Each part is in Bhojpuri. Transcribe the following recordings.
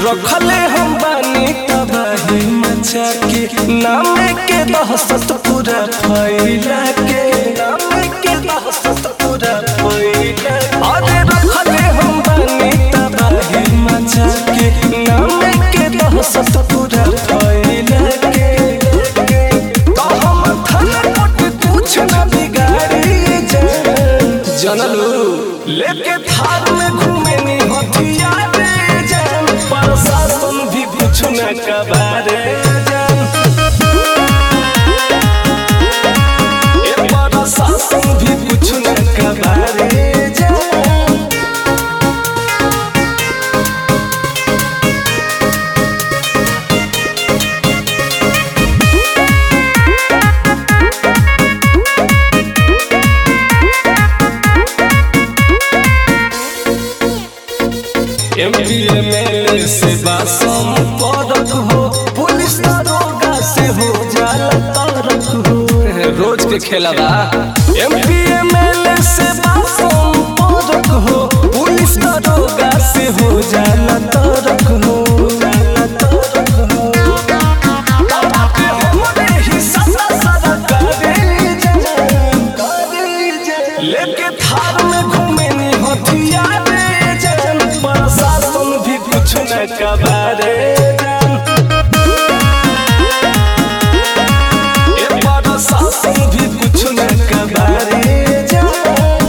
रखले हम बानी तबाही मचा के नाम के दहशत पूरा फैला के नाम के दहशत पूरा फैला अरे रखले हम बानी तबाही मचा के नाम के दहशत पूरा फैला के तो हम थाना कोट कुछ न बिगाड़ी जान जनलू लेके थार में घूमे नी हथियार जान प्रशासन भी कुछ न कबारे जान ए प्रशासन भी कुछ न कबारे जान एमपी एमएलए से बासम परक हो पुलिस दरोगा से हो जाला तरक हो रोज के खेला बा एमपी एमएलए से बासम परक हो पुलिस दरोगा से हो जाला तरक हो जाला तरक हो बाबा हमरे ही सदा सदा करे जान करे जान लेके थार में घूमे नी हथियार जान प्रशासन भी कुछ न कबारे जान ए प्रशासन भी कुछ न कबारे जान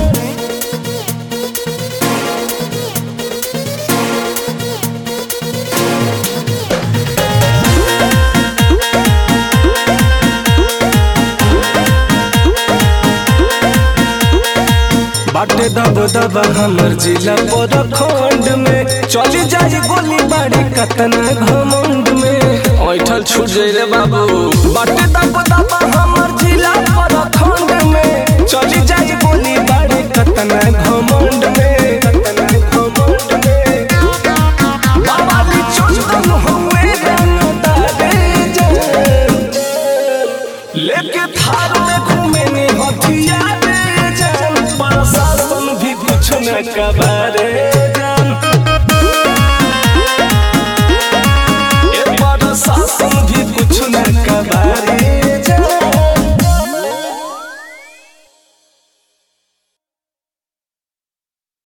बाटे दब दब हमर जिला पर खंड में चली जाई गोली बाड़ी कतना घमंड में ऐठल छूट जाई रे बाबू बाटे दब दब हमर जिला पर खंड में चली जाई गोली बाड़ी कतना घमंड में कतना घमंड में बाबा भी चुस्तन हुए रंगदारे जान लेके थार में घूमे नी हथियार जान प्रशासन भी कुछ न कबारे